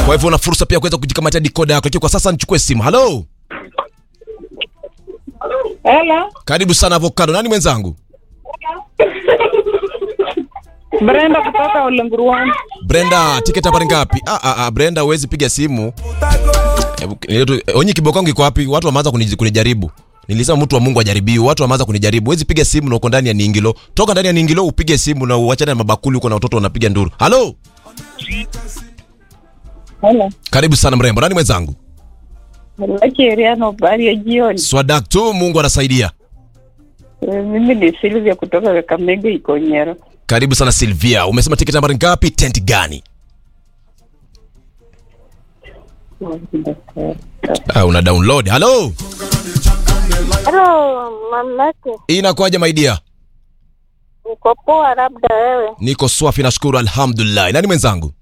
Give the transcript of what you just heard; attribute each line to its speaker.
Speaker 1: Kwa hivyo una fursa pia kuweza kujikamatia dikoda yako. Lakini kwa sasa nichukue simu. Halo,
Speaker 2: Hello,
Speaker 1: karibu sana Avocado. Nani mwenzangu?
Speaker 2: Brenda kutoka Ulenguruani.
Speaker 1: Brenda, tiketi habari ngapi? Ah, ah, ah, Brenda huwezi piga simu. Hebu- niletu- Onyi kiboko yangu iko wapi? Watu wameanza kunij- kunijaribu. Nilisema mtu wa Mungu ajaribiwi, watu wameanza kunijaribu. Huwezi piga simu na uko ndani ya Ningilo. Toka ndani ya Ningilo upige simu na uachane na mabakuli uko na watoto wanapiga nduru. Halo,
Speaker 2: Hello.
Speaker 1: karibu sana mrembo. Nani mwenzangu?
Speaker 2: Laki Eriano, habari ya jioni.
Speaker 1: Swadak tu, Mungu anasaidia.
Speaker 2: Eh, Mimi ni Silvia kutoka Kakamega Ikonyero.
Speaker 1: Karibu sana Silvia. Umesema tiketi habari ngapi? Tent gani? Ah, una download. Halo,
Speaker 3: Halo mamake,
Speaker 1: inakuwaje my dear?
Speaker 3: niko poa, labda wewe.
Speaker 1: Niko swafi, nashukuru, alhamdulillah. Nani mwenzangu?